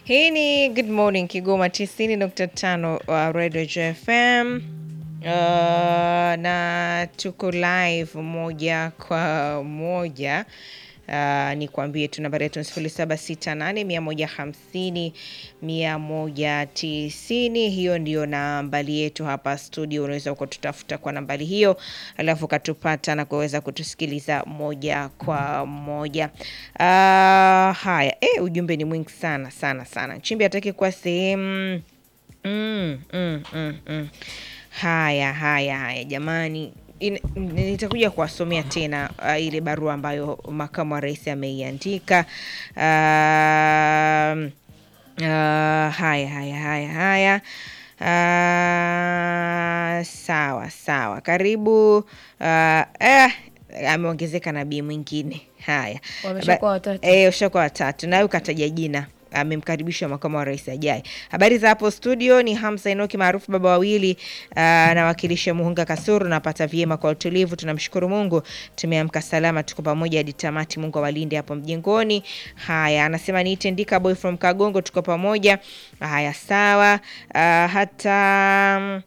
Hii ni Good Morning Kigoma 90.5 wa Radio JFM. Uh, na tuko live moja kwa moja. Uh, ni kuambie tu nambari yetu sifuri saba sita nane mia moja hamsini mia moja tisini. Hiyo ndio nambari yetu hapa studio. Unaweza ukatutafuta kwa nambari hiyo, alafu ukatupata na kuweza kutusikiliza moja kwa moja. Uh, haya eh, ujumbe ni mwingi sana sana sana. Nchimbi hataki kuwa sehemu mm, mm, mm, mm. Haya haya haya jamani, In- nitakuja kuwasomea tena uh, ile barua ambayo makamu wa rais ameiandika. Um, uh, haya haya haya haya. Uh, sawa sawa, karibu. Uh, eh, ameongezeka nabii mwingine. Haya, Wameshakuwa Ba- watatu. Eh, ushakuwa watatu, nawe ukataja jina amemkaribisha makamu wa rais ajaye. Habari za hapo studio, ni Hamza Enoki maarufu baba wawili, anawakilisha Muhunga Kasuru. Napata vyema kwa utulivu, tunamshukuru Mungu, tumeamka salama, tuko pamoja hadi tamati. Mungu awalinde hapo mjengoni. Haya, anasema niite Ndika boy from Kagongo, tuko pamoja. Haya, sawa. Ah, hata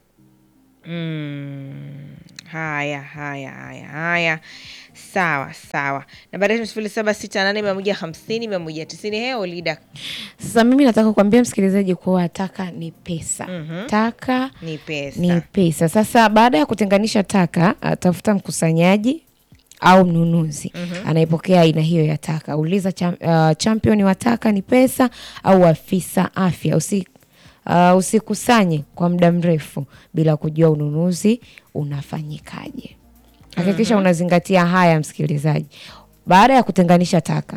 Mm, haya haya haya haya, sawa sawa. Nambari yetu sifuri saba sita nane mia moja hamsini mia moja tisini. Heo lida Sasa mimi nataka kuambia msikilizaji kuwa taka ni pesa. Taka ni pesa. ni pesa. Sasa baada ya kutenganisha taka, uh, tafuta mkusanyaji au mnunuzi anayepokea aina hiyo ya taka. Uliza cham, uh, champion wa taka ni pesa au afisa afya. Usi, uh, usikusanye kwa muda mrefu bila kujua ununuzi unafanyikaje. Hakikisha unazingatia haya msikilizaji. Baada ya kutenganisha taka,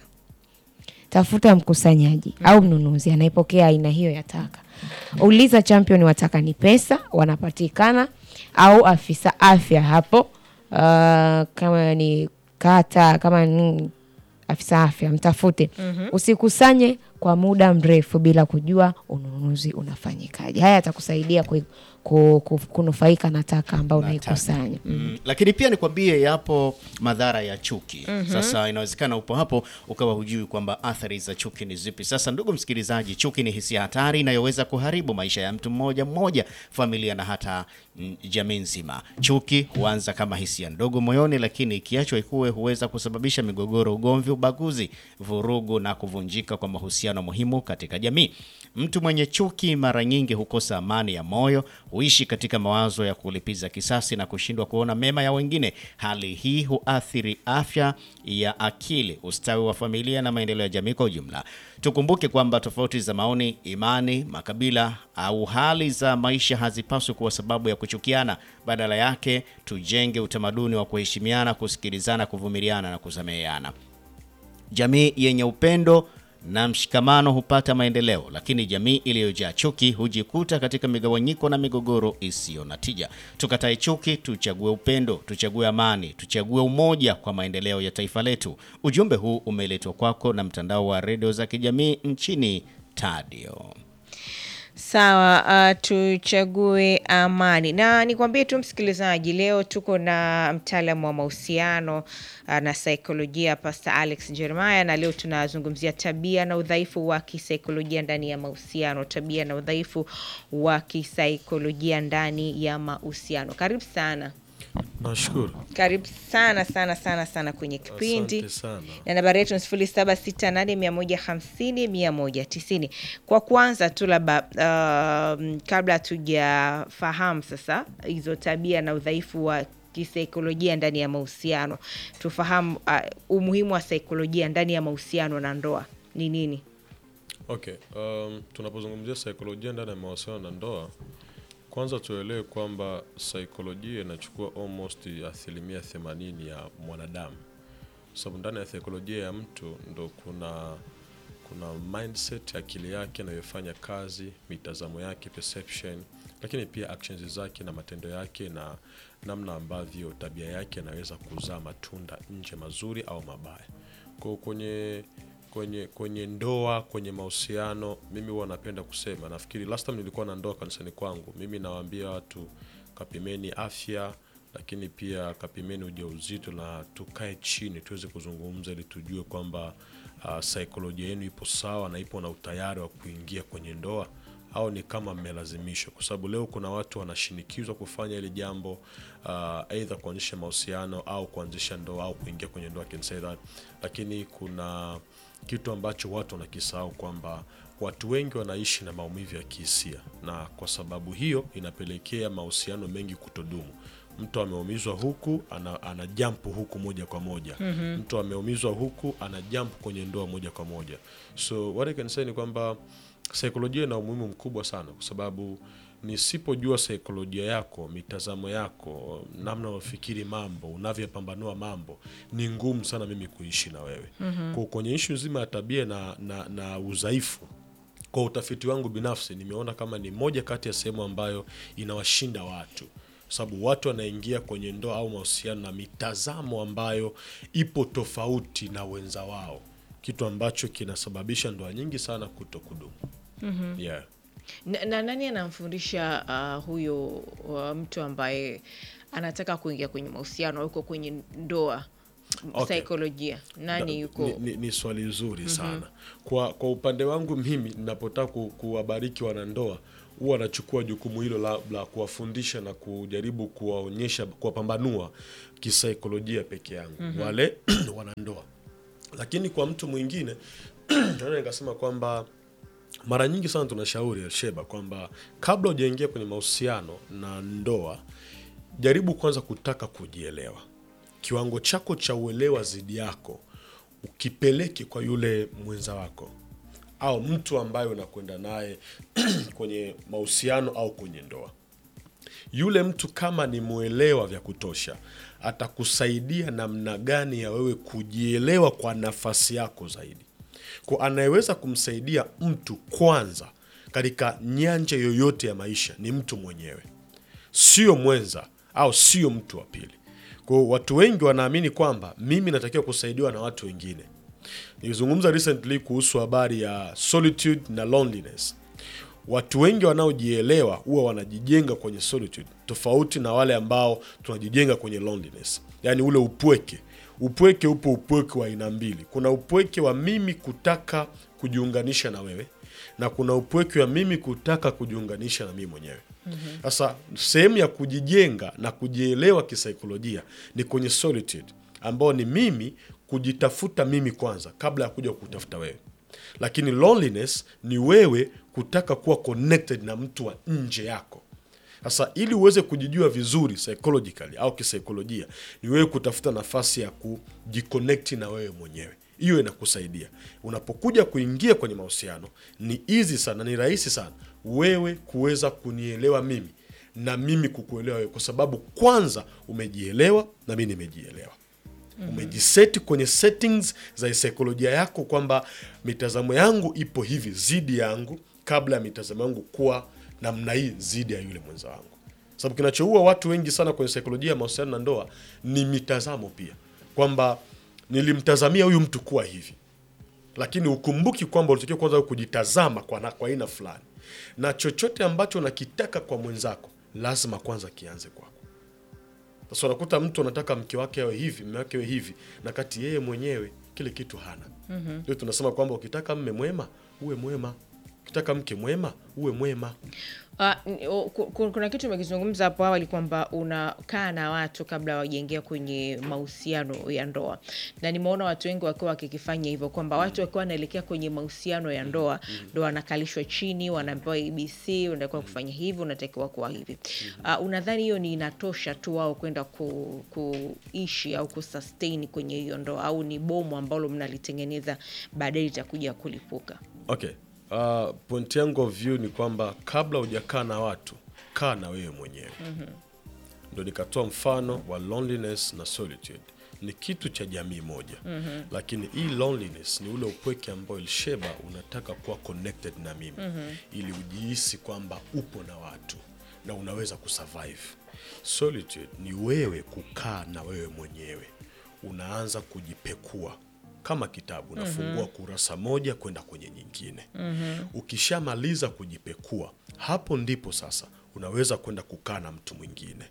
tafuta mkusanyaji au mnunuzi anayepokea aina hiyo ya taka. Uliza champion wa taka ni pesa wanapatikana au afisa afya hapo, uh, kama ni kata, kama ni afisa afya mtafute. Usikusanye kwa muda mrefu bila kujua ununuzi unafanyikaje. Haya yatakusaidia ku, ku, ku, kunufaika na taka ambao unaikusanya. Mm. Mm, lakini pia nikwambie yapo madhara ya chuki. Sasa inawezekana upo hapo ukawa hujui kwamba athari za chuki ni zipi. Sasa ndugu msikilizaji, chuki ni hisia hatari inayoweza kuharibu maisha ya mtu mmoja mmoja, familia na hata mm, jamii nzima. Chuki huanza kama hisia ndogo moyoni, lakini ikiachwa ikuwe huweza kusababisha migogoro, ugomvi, ubaguzi, vurugu na kuvunjika kwa mahusiano muhimu katika jamii. Mtu mwenye chuki mara nyingi hukosa amani ya moyo, huishi katika mawazo ya kulipiza kisasi na kushindwa kuona mema ya wengine. Hali hii huathiri afya ya akili, ustawi wa familia na maendeleo ya jamii kwa ujumla. Tukumbuke kwamba tofauti za maoni, imani, makabila au hali za maisha hazipaswi kuwa sababu ya kuchukiana. Badala yake, tujenge utamaduni wa kuheshimiana, kusikilizana, kuvumiliana na kusameheana. Jamii yenye upendo na mshikamano hupata maendeleo, lakini jamii iliyojaa chuki hujikuta katika migawanyiko na migogoro isiyo na tija. Tukatae chuki, tuchague upendo, tuchague amani, tuchague umoja kwa maendeleo ya taifa letu. Ujumbe huu umeletwa kwako na mtandao wa redio za kijamii nchini Tadio. Sawa, uh, tuchague amani. Na nikwambie tu msikilizaji, leo tuko na mtaalamu wa mahusiano uh, na saikolojia Pastor Alex Jeremiah, na leo tunazungumzia tabia na udhaifu wa kisaikolojia ndani ya mahusiano, tabia na udhaifu wa kisaikolojia ndani ya mahusiano. Karibu sana. Nashukuru. Karibu sana sana sana sana kwenye kipindi Asante sana. na nambari yetu ni sifuri saba sita nane mia moja hamsini mia moja tisini. Kwa kwanza tu labda um, kabla hatujafahamu sasa hizo tabia na udhaifu wa kisaikolojia ndani ya mahusiano, tufahamu uh, umuhimu wa saikolojia ndani ya mahusiano na ndoa ni nini? Okay, um, tunapozungumzia saikolojia ndani ya mahusiano na ndoa, kwanza tuelewe kwamba saikolojia inachukua almost asilimia themanini ya mwanadamu, kwa sababu ndani ya saikolojia ya mtu ndo kuna kuna mindset akili yake inayofanya kazi, mitazamo yake, perception, lakini pia actions zake na matendo yake na namna ambavyo tabia yake inaweza kuzaa matunda nje mazuri au mabaya. Kwa hiyo kwenye kwenye kwenye ndoa, kwenye mahusiano, mimi huwa napenda kusema, nafikiri last time nilikuwa na ndoa kanisani kwangu, mimi nawaambia watu kapimeni afya, lakini pia kapimeni ujauzito na tukae chini tuweze kuzungumza ili tujue kwamba uh, saikolojia yenu ipo sawa na ipo na utayari wa kuingia kwenye ndoa au ni kama mmelazimishwa? Kwa sababu leo kuna watu wanashinikizwa kufanya ile jambo uh, aidha kuanzisha mahusiano au kuanzisha ndoa au kuingia kwenye ndoa, I can say that. Lakini kuna kitu ambacho watu wanakisahau kwamba watu wengi wanaishi na maumivu ya kihisia, na kwa sababu hiyo inapelekea mahusiano mengi kutodumu. Mtu ameumizwa huku ana, ana jampu huku moja kwa moja mm-hmm. Mtu ameumizwa huku ana jampu kwenye ndoa moja kwa moja. So what I can say ni kwamba saikolojia ina umuhimu mkubwa sana, kwa sababu nisipojua saikolojia yako, mitazamo yako, namna unafikiri mambo, unavyopambanua mambo, ni ngumu sana mimi kuishi na wewe mm-hmm. Kwa kwenye ishu nzima ya tabia na, na, na udhaifu kwa utafiti wangu binafsi nimeona kama ni moja kati ya sehemu ambayo inawashinda watu sababu watu wanaingia kwenye ndoa au mahusiano na mitazamo ambayo ipo tofauti na wenza wao, kitu ambacho kinasababisha ndoa nyingi sana kuto kudumu. mm-hmm. yeah. na, na nani anamfundisha uh, huyo uh, mtu ambaye anataka kuingia kwenye mahusiano au yuko kwenye ndoa Okay. saikolojia nani Na- yuko ni, ni, ni swali zuri sana kwa, kwa upande wangu mimi ninapotaka ku, kuwabariki wanandoa huwa anachukua jukumu hilo la, la kuwafundisha na kujaribu kuwaonyesha kuwapambanua kisaikolojia peke yangu wale wanandoa lakini kwa mtu mwingine naweza nikasema kwamba mara nyingi sana tunashauri Elsheba kwamba kabla hujaingia kwenye mahusiano na ndoa, jaribu kwanza kutaka kujielewa. Kiwango chako cha uelewa zidi yako ukipeleke kwa yule mwenza wako au mtu ambaye unakwenda naye kwenye mahusiano au kwenye ndoa yule mtu kama ni mwelewa vya kutosha atakusaidia namna gani ya wewe kujielewa kwa nafasi yako zaidi kwa anayeweza kumsaidia mtu kwanza katika nyanja yoyote ya maisha ni mtu mwenyewe sio mwenza au sio mtu wa pili kwa hiyo watu wengi wanaamini kwamba mimi natakiwa kusaidiwa na watu wengine nilizungumza recently kuhusu habari ya solitude na loneliness watu wengi wanaojielewa huwa wanajijenga kwenye solitude tofauti na wale ambao tunajijenga kwenye loneliness yaani ule upweke upweke upo upweke wa aina mbili kuna upweke wa mimi kutaka kujiunganisha na wewe na kuna upweke wa mimi kutaka kujiunganisha na mimi mwenyewe sasa sehemu ya kujijenga na kujielewa kisaikolojia ni kwenye solitude ambao ni mimi kujitafuta mimi kwanza kabla ya kuja kutafuta wewe lakini loneliness ni wewe kutaka kuwa connected na mtu wa nje yako sasa ili uweze kujijua vizuri psychologically au kisaikolojia ni wewe kutafuta nafasi ya kujiconnect na wewe mwenyewe hiyo inakusaidia unapokuja kuingia kwenye mahusiano ni easy sana ni rahisi sana wewe kuweza kunielewa mimi na mimi kukuelewa wewe kwa sababu kwanza umejielewa na mi nimejielewa umejiseti kwenye settings za saikolojia yako kwamba mitazamo yangu ipo hivi zidi yangu kabla ya mitazamo yangu kuwa namna hii zidi ya yule mwenza wangu sababu kinachoua watu wengi sana kwenye saikolojia ya mahusiano na ndoa ni mitazamo pia kwamba nilimtazamia huyu mtu kuwa hivi lakini ukumbuki kwamba ulitakiwa kwanza kujitazama kwa na- kwa aina fulani na chochote ambacho unakitaka kwa mwenzako lazima kwanza kianze kwako sasa unakuta mtu anataka mke wake awe hivi mme wake awe hivi na kati yeye mwenyewe kile kitu hana mm-hmm. ndio tunasema kwamba ukitaka mme mwema uwe mwema ukitaka mke mwema uwe mwema Ah, n- o- ku- ku- kuna kitu umekizungumza hapo awali kwamba unakaa na watu kabla hawajaingia kwenye mahusiano ya ndoa, na nimeona watu wengi wakiwa wakikifanya hivyo, kwamba watu wakiwa wanaelekea kwenye mahusiano ya ndoa ndo wanakalishwa chini, wanaambiwa ABC, unatakiwa kufanya hivi, unatakiwa kuwa hivi. Ah, unadhani hiyo ni inatosha tu wao kwenda ku, kuishi au kusustain kwenye hiyo ndoa, au ni bomu ambalo mnalitengeneza baadaye litakuja kulipuka? okay uh, point yangu of view ni kwamba kabla hujakaa na watu kaa na wewe mwenyewe mm-hmm. ndo nikatoa mfano wa loneliness na solitude ni kitu cha jamii moja mm-hmm. lakini hii loneliness ni ule upweke ambao ilsheba unataka kuwa connected na mimi mm-hmm. ili ujihisi kwamba upo na watu na unaweza kusurvive solitude ni wewe kukaa na wewe mwenyewe unaanza kujipekua kama kitabu unafungua kurasa moja kwenda kwenye nyingine mm-hmm. ukishamaliza kujipekua hapo ndipo sasa unaweza kwenda kukaa na mtu mwingine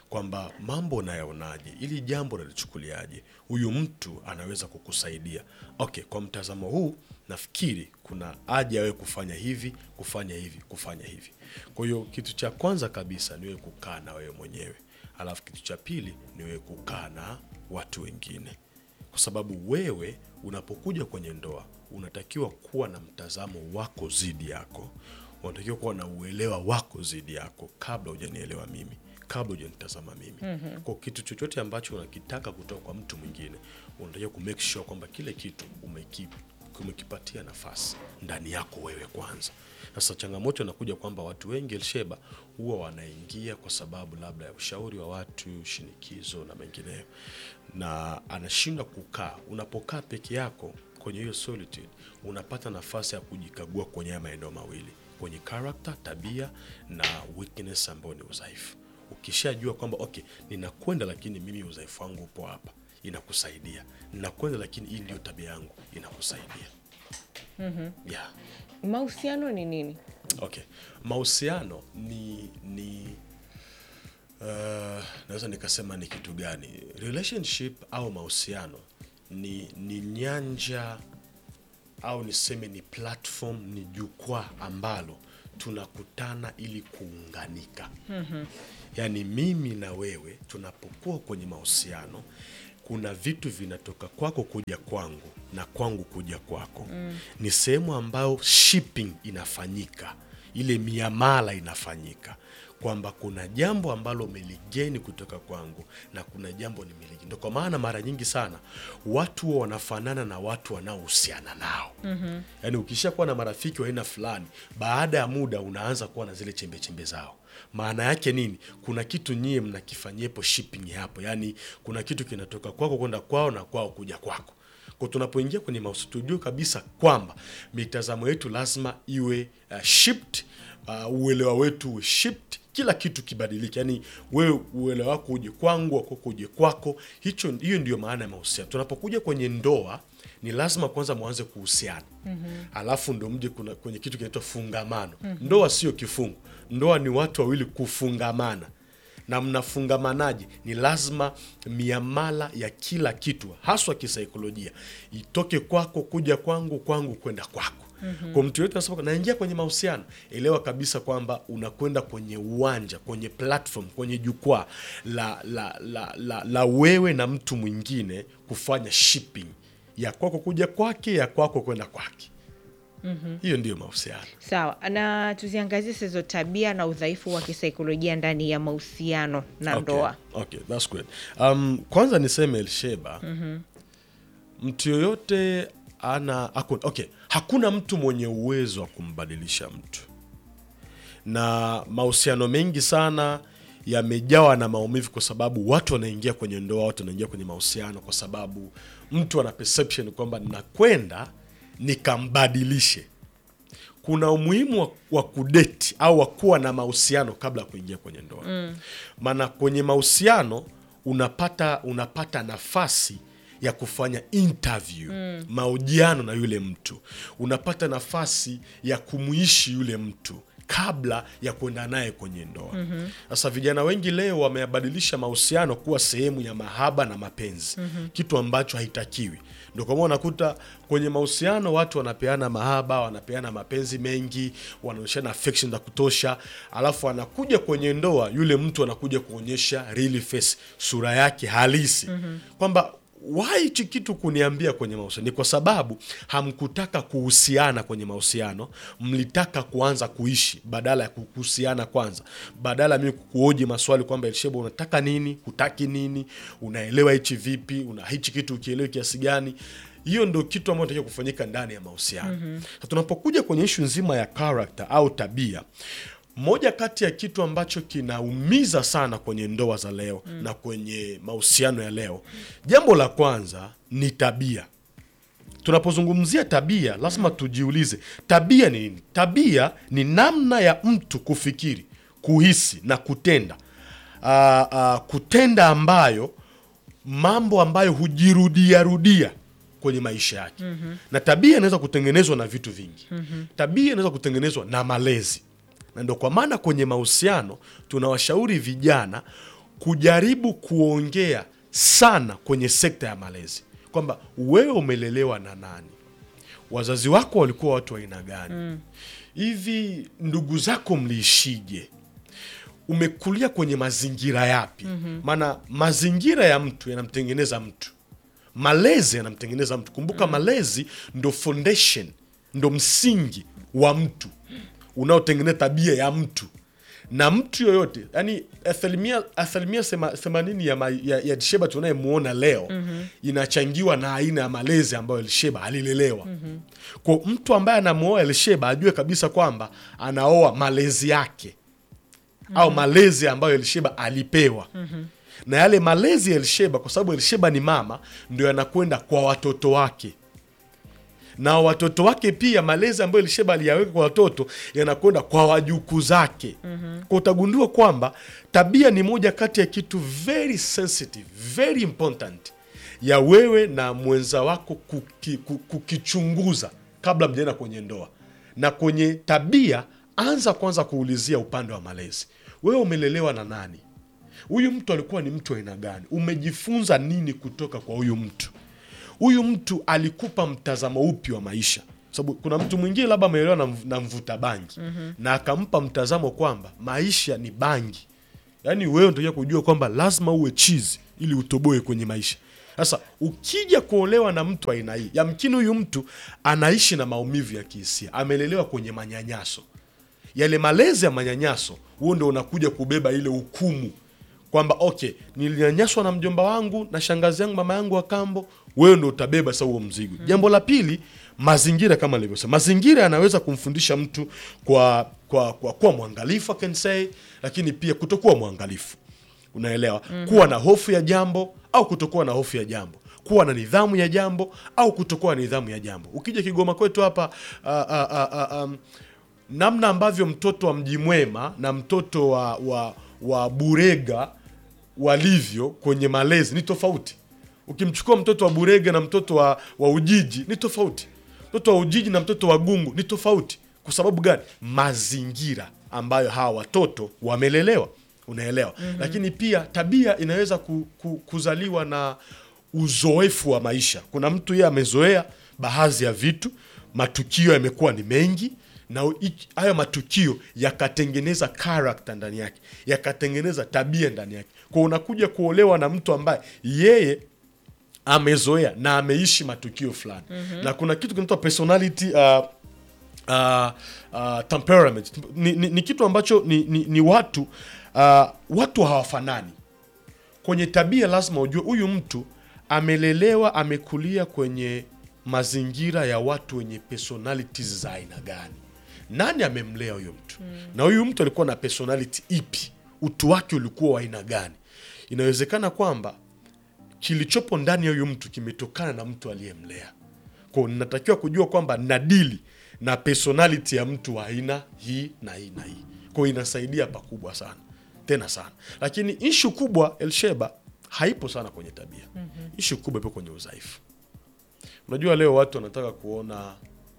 kwamba mambo unayaonaje, ili jambo nalichukuliaje, huyu mtu anaweza kukusaidia. Okay, kwa mtazamo huu nafikiri kuna haja wewe kufanya hivi, kufanya hivi, kufanya hivi. Kwa hiyo kitu cha kwanza kabisa ni wewe kukaa na wewe mwenyewe, alafu kitu cha pili ni wewe kukaa na watu wengine kwa sababu wewe unapokuja kwenye ndoa unatakiwa kuwa na mtazamo wako zidi yako, unatakiwa kuwa na uelewa wako zidi yako kabla hujanielewa mimi, kabla hujanitazama mimi. mm-hmm. Kwa kitu chochote ambacho unakitaka kutoka kwa mtu mwingine, unatakiwa ku make sure kwamba kile kitu umeki, umekipatia nafasi ndani yako wewe kwanza. Sasa changamoto inakuja kwamba watu wengi Elsheba huwa wanaingia kwa sababu labda ya ushauri wa watu, shinikizo na mengineyo, na anashindwa kukaa. Unapokaa peke yako kwenye hiyo solitude, unapata nafasi ya kujikagua kwenye haya maeneo mawili, kwenye character, tabia na weakness ambayo ni udhaifu. Ukishajua kwamba okay, ninakwenda lakini mimi udhaifu wangu upo hapa, inakusaidia. Ninakwenda lakini hii ndio tabia yangu, inakusaidia. yeah. Mahusiano ni nini? Okay, mahusiano ni ni uh, naweza nikasema ni kitu gani? Relationship au mahusiano ni ni nyanja au niseme ni platform, ni jukwaa ambalo tunakutana ili kuunganika. Yaani mimi na wewe tunapokuwa kwenye mahusiano kuna vitu vinatoka kwako kuja kwangu na kwangu kuja kwako. Ni sehemu ambayo shipping inafanyika, ile miamala inafanyika, kwamba kuna jambo ambalo umeligeni kutoka kwangu na kuna jambo nimeligeni. Ndio kwa maana mara nyingi sana watu huwa wanafanana na watu wanaohusiana nao. Yaani ukishakuwa na marafiki wa aina fulani, baada ya muda unaanza kuwa na zile chembe chembe zao. Maana yake nini? Kuna kitu nyie mnakifanyiepo shipping hapo, yaani kuna kitu kinatoka kwako kwenda kwao na kwao kuja kwako. Kwa tunapoingia kwenye mahusiano tujue kabisa kwamba mitazamo yetu lazima iwe uh, shipped, uh, uelewa wetu uwe shipped, kila kitu kibadilike, yaani wewe uelewa wako uje kwangu, wako uje kwako. Hicho hiyo ndio maana ya mahusiano. Tunapokuja kwenye ndoa ni lazima kwanza mwanze kuhusiana alafu ndo mje kuna kwenye kitu kinaitwa fungamano. Ndoa sio kifungu, ndoa ni watu wawili kufungamana na mnafungamanaje? Ni lazima miamala ya kila kitu haswa kisaikolojia itoke kwako kuja kwangu, kwangu kwenda kwako. Kwa mtu yote anasema naingia kwenye mahusiano, elewa kabisa kwamba unakwenda kwenye uwanja, kwenye platform, kwenye jukwaa la, la, la, la, la wewe na mtu mwingine kufanya shipping ya kwako kuja kwake, ya kwako kwenda kwake. Hiyo ndiyo mahusiano. Sawa, na tuziangazie sasa hizo tabia na udhaifu wa kisaikolojia ndani ya mahusiano na Okay, ndoa. okay, that's great. Um, kwanza niseme Elsheba, mtu yoyote ana hakuna, okay, hakuna mtu mwenye uwezo wa kumbadilisha mtu, na mahusiano mengi sana yamejawa na maumivu kwa sababu watu wanaingia kwenye ndoa, watu wanaingia kwenye mahusiano kwa sababu mtu ana perception kwamba nakwenda nikambadilishe kuna umuhimu wa, wa kudeti au wa kuwa na mahusiano kabla ya kuingia kwenye ndoa. Maana kwenye mahusiano unapata unapata nafasi ya kufanya interview mahojiano na yule mtu, unapata nafasi ya kumuishi yule mtu kabla ya kwenda naye kwenye ndoa. Sasa vijana wengi leo wameyabadilisha mahusiano kuwa sehemu ya mahaba na mapenzi, kitu ambacho haitakiwi. Ndio kwa maana unakuta kwenye mahusiano watu wanapeana mahaba, wanapeana mapenzi mengi, wanaonyeshana affection za kutosha, alafu anakuja kwenye ndoa, yule mtu anakuja kuonyesha real face, sura yake halisi kwamba why hichi kitu kuniambia kwenye mahusiano ni kwa sababu hamkutaka kuhusiana kwenye mahusiano, mlitaka kuanza kuishi badala ya kuhusiana kwanza, badala ya mimi kukuoji maswali kwamba Elsheba, unataka nini, hutaki nini, unaelewa hichi vipi, una hichi kitu ukielewi kiasi gani? Hiyo ndio kitu ambacho takiwa kufanyika ndani ya mahusiano. Sasa tunapokuja kwenye ishu nzima ya character au tabia moja kati ya kitu ambacho kinaumiza sana kwenye ndoa za leo na kwenye mahusiano ya leo, jambo la kwanza ni tabia. Tunapozungumzia tabia, lazima tujiulize tabia ni nini? Tabia ni namna ya mtu kufikiri, kuhisi na kutenda Aa, aa, kutenda ambayo mambo ambayo hujirudia rudia kwenye maisha yake. Na tabia inaweza kutengenezwa na vitu vingi. Tabia inaweza kutengenezwa na malezi na ndio kwa maana kwenye mahusiano tunawashauri vijana kujaribu kuongea sana kwenye sekta ya malezi kwamba wewe umelelewa na nani wazazi wako walikuwa watu wa aina gani hivi ndugu zako mliishije umekulia kwenye mazingira yapi maana mazingira ya mtu yanamtengeneza mtu malezi yanamtengeneza mtu kumbuka malezi ndo foundation ndo msingi wa mtu unaotengeneza tabia ya mtu na mtu yoyote yani asilimia asilimia sema- themanini ya, ma- ya, ya Elsheba tunayemwona leo inachangiwa na aina ya malezi ambayo Elsheba alilelewa kwa mtu ambaye anamwoa Elsheba ajue kabisa kwamba anaoa malezi yake au malezi ambayo Elsheba alipewa na yale malezi ya Elsheba kwa sababu Elsheba ni mama ndio yanakwenda kwa watoto wake na watoto wake pia malezi ambayo Elisheba aliyaweka kwa watoto yanakwenda kwa wajukuu zake. Kwa utagundua kwamba tabia ni moja kati ya kitu very sensitive, very important ya wewe na mwenza wako kuki, ku- kukichunguza kabla mjaenda kwenye ndoa. Na kwenye tabia, anza kwanza kuulizia upande wa malezi. Wewe umelelewa na nani? Huyu mtu alikuwa ni mtu wa aina gani? Umejifunza nini kutoka kwa huyu mtu? huyu mtu alikupa mtazamo upi wa maisha sababu kuna mtu mwingine labda ameelewa na, mv- na mvuta bangi na akampa mtazamo kwamba maisha ni bangi yaani wewe ndio kujua kwamba lazima uwe chizi ili utoboe kwenye maisha sasa ukija kuolewa na mtu aina hii yamkini huyu mtu anaishi na maumivu ya kihisia amelelewa kwenye manyanyaso yale malezi ya manyanyaso huo ndo unakuja kubeba ile hukumu kwamba okay nilinyanyaswa na mjomba wangu na shangazi yangu mama yangu wa kambo wewe ndo utabeba sasa huo mzigo jambo la pili mazingira kama nilivyosema mazingira yanaweza kumfundisha mtu kwa kwa kwa kuwa mwangalifu I can say lakini pia kutokuwa mwangalifu unaelewa kuwa na hofu ya jambo au kutokuwa na hofu ya jambo kuwa na nidhamu ya jambo au kutokuwa na nidhamu ya jambo ukija kigoma kwetu hapa ah, ah, ah, ah, um, namna ambavyo mtoto wa mji mwema na mtoto wa, wa, wa burega walivyo kwenye malezi ni tofauti ukimchukua mtoto wa burega na mtoto wa, wa ujiji ni tofauti mtoto wa ujiji na mtoto wa gungu ni tofauti kwa sababu gani mazingira ambayo hawa watoto wamelelewa unaelewa lakini pia tabia inaweza ku, ku, kuzaliwa na uzoefu wa maisha kuna mtu yeye amezoea baadhi ya vitu matukio yamekuwa ni mengi na ich- hayo matukio yakatengeneza karakta ndani yake yakatengeneza tabia ndani yake kwa unakuja kuolewa na mtu ambaye yeye amezoea na ameishi matukio fulani na kuna kitu kinaitwa personality uh, uh, uh, temperament ni, ni, ni kitu ambacho ni, ni, ni watu uh, watu hawafanani kwenye tabia lazima ujue huyu mtu amelelewa amekulia kwenye mazingira ya watu wenye personalities za aina gani nani amemlea huyo mtu na huyu mtu alikuwa na personality ipi utu wake ulikuwa wa aina gani inawezekana kwamba kilichopo ndani ya huyu mtu kimetokana na mtu aliyemlea kwao ninatakiwa kujua kwamba nadili na personality ya mtu wa aina hii na hii na hii kwao inasaidia pakubwa sana tena sana lakini ishu kubwa elsheba haipo sana kwenye tabia mm-hmm. ishu kubwa ipo kwenye udhaifu unajua leo watu wanataka kuona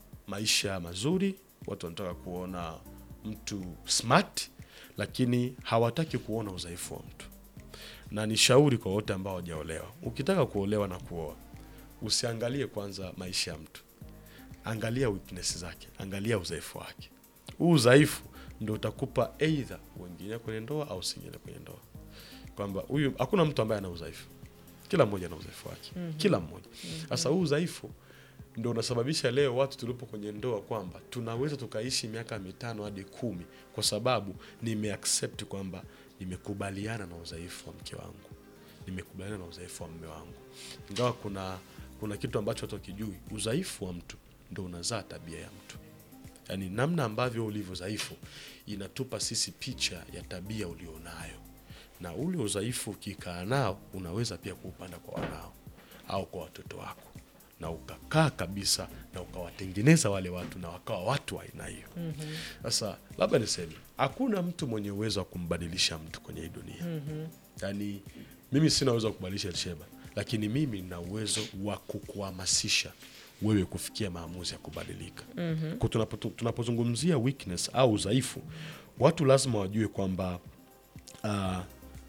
maisha mazuri watu wanataka kuona mtu smart lakini hawataki kuona udhaifu wa mtu na ni shauri kwa wote ambao hawajaolewa ukitaka kuolewa na kuoa usiangalie kwanza maisha ya mtu angalia weakness zake angalia udhaifu wake huu udhaifu ndo utakupa eidha uingilia kwenye ndoa au usiingilie kwenye ndoa kwamba huyu hakuna mtu ambaye ana udhaifu kila mmoja ana udhaifu wake mm-hmm. kila mmoja sasa huu udhaifu ndo unasababisha leo watu tulipo kwenye ndoa kwamba tunaweza tukaishi miaka mitano hadi kumi kwa sababu nimeaccept kwamba nimekubaliana na udhaifu wa mke wangu nimekubaliana na udhaifu wa mme wangu ingawa kuna kuna kitu ambacho watu wakijui udhaifu wa mtu ndo unazaa tabia ya mtu yaani namna ambavyo ulivyo dhaifu inatupa sisi picha ya tabia ulionayo na ule udhaifu ukikaa nao unaweza pia kuupanda kwa wanao au kwa watoto wako na ukakaa kabisa na ukawatengeneza wale watu na wakawa watu wa aina hiyo sasa mm-hmm. labda niseme hakuna mtu mwenye uwezo wa kumbadilisha mtu kwenye hii dunia mm-hmm. yaani mimi sina uwezo wa kubadilisha Elsheba lakini mimi nina uwezo wa kukuhamasisha wewe kufikia maamuzi ya kubadilika mm-hmm. kwa tunapo, tunapozungumzia weakness au udhaifu watu lazima wajue kwamba uh,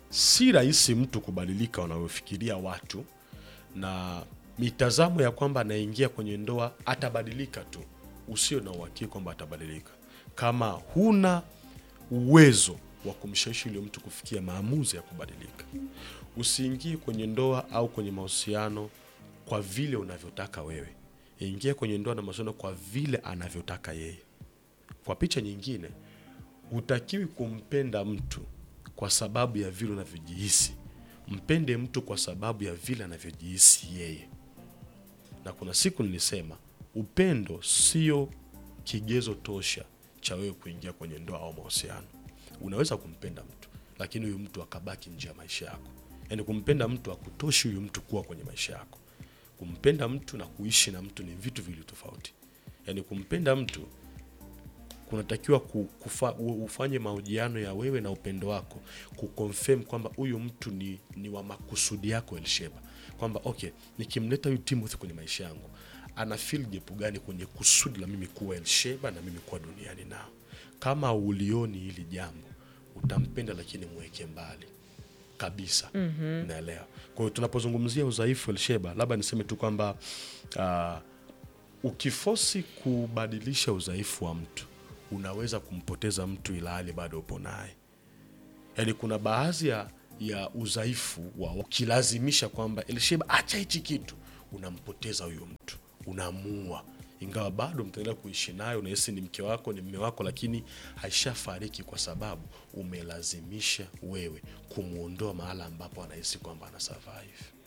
si rahisi mtu kubadilika wanavyofikiria watu na mitazamo ya kwamba anaingia kwenye ndoa atabadilika tu usio na uhakika kwamba atabadilika kama huna uwezo wa kumshawishi yule mtu kufikia maamuzi ya kubadilika usiingie kwenye ndoa au kwenye mahusiano kwa vile unavyotaka wewe ingia kwenye ndoa na mahusiano kwa vile anavyotaka yeye kwa picha nyingine hutakiwi kumpenda mtu kwa sababu ya vile unavyojihisi mpende mtu kwa sababu ya vile anavyojihisi yeye na kuna siku nilisema upendo sio kigezo tosha cha wewe kuingia kwenye ndoa au mahusiano unaweza kumpenda mtu lakini huyu mtu akabaki nje ya maisha yako yaani kumpenda mtu akutoshi huyu mtu kuwa kwenye maisha yako kumpenda mtu na kuishi na mtu ni vitu viwili tofauti yaani kumpenda mtu kunatakiwa ku- kufa, u- ufanye mahojiano ya wewe na upendo wako kuconfirm kwamba huyu mtu ni, ni wa makusudi yako Elsheba, kwamba okay, nikimleta huyu Timothy kwenye maisha yangu ana feel gap gani kwenye kusudi la mimi kuwa Elsheba na mimi kuwa duniani nao. Kama ulioni hili jambo, utampenda lakini mweke mbali kabisa mm-hmm. naelewa kwa hiyo tunapozungumzia udhaifu Elsheba, labda niseme tu kwamba uh, ukifosi kubadilisha udhaifu wa mtu unaweza kumpoteza mtu ila hali bado upo naye yaani kuna baadhi ya, ya udhaifu wa ukilazimisha kwamba Elsheba acha hichi kitu unampoteza huyo mtu unamuua ingawa bado mtaendelea kuishi naye unahisi ni mke wako ni mme wako lakini haishafariki kwa sababu umelazimisha wewe kumwondoa mahala ambapo anahisi kwamba ana survive